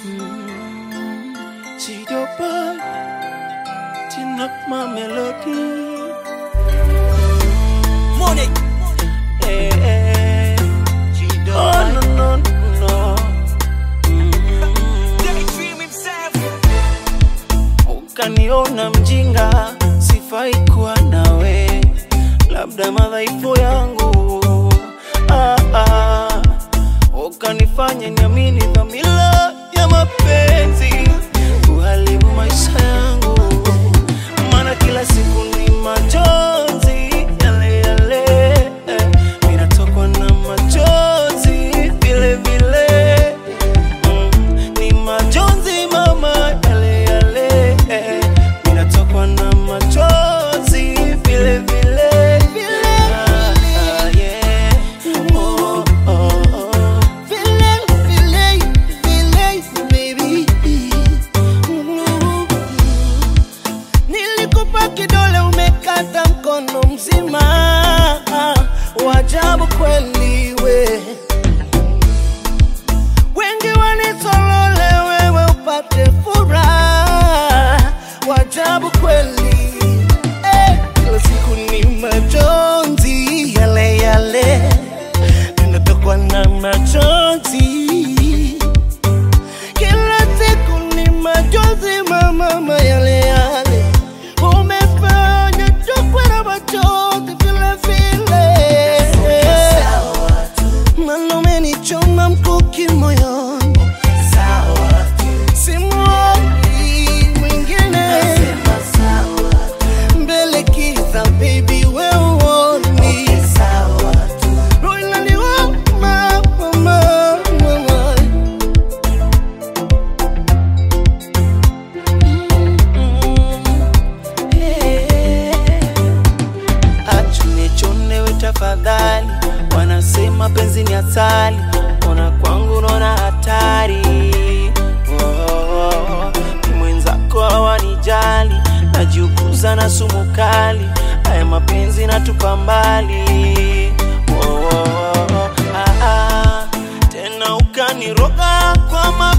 Chidopa, tune up my melody. Money. Eh, eh. Oh, no, no, no. Daydream himself. Ukaniona mjinga, sifai kuwa nawe, labda madhaifu yangu ah, ah. Ukanifanya niamini dhamira ya mapenzi, kuharibu maisha yangu, maana kila siku ni majonzi yale yale, eh. Mimi natokwa na machozi vile vile Mm, ni majonzi mama yale yale eh, ninatokwa na machozi vile vile vile ah, yeah. oh, oh, oh. Vile, vile, vile, baby. Mm. Nilikupa kidole umekata mkono mzima, wajabu kweli we wengi wanisolole wewe upate furaha, wajabu kweli eh, kila siku ni majonzi yale yale, ninatokwa na majonzi kila siku ni majonzi mama yale yale, umefanya tokwe na majonzi vile vile Mana umenichoma mkuki moyoni, simuoni mwingine mbele kiza, baby we uoni roho inaniuma, mama, mama. Achune chonewe tafadhali, wanasema penzi ni asali, ona kwangu naona hatari. Oh, oh, oh. Ni mwenzako hawanijali, najiukuza na sumu kali, haya mapenzi natupa mbali. Oh, oh, oh. Ah, ah. Tena ukaniroga kwa ma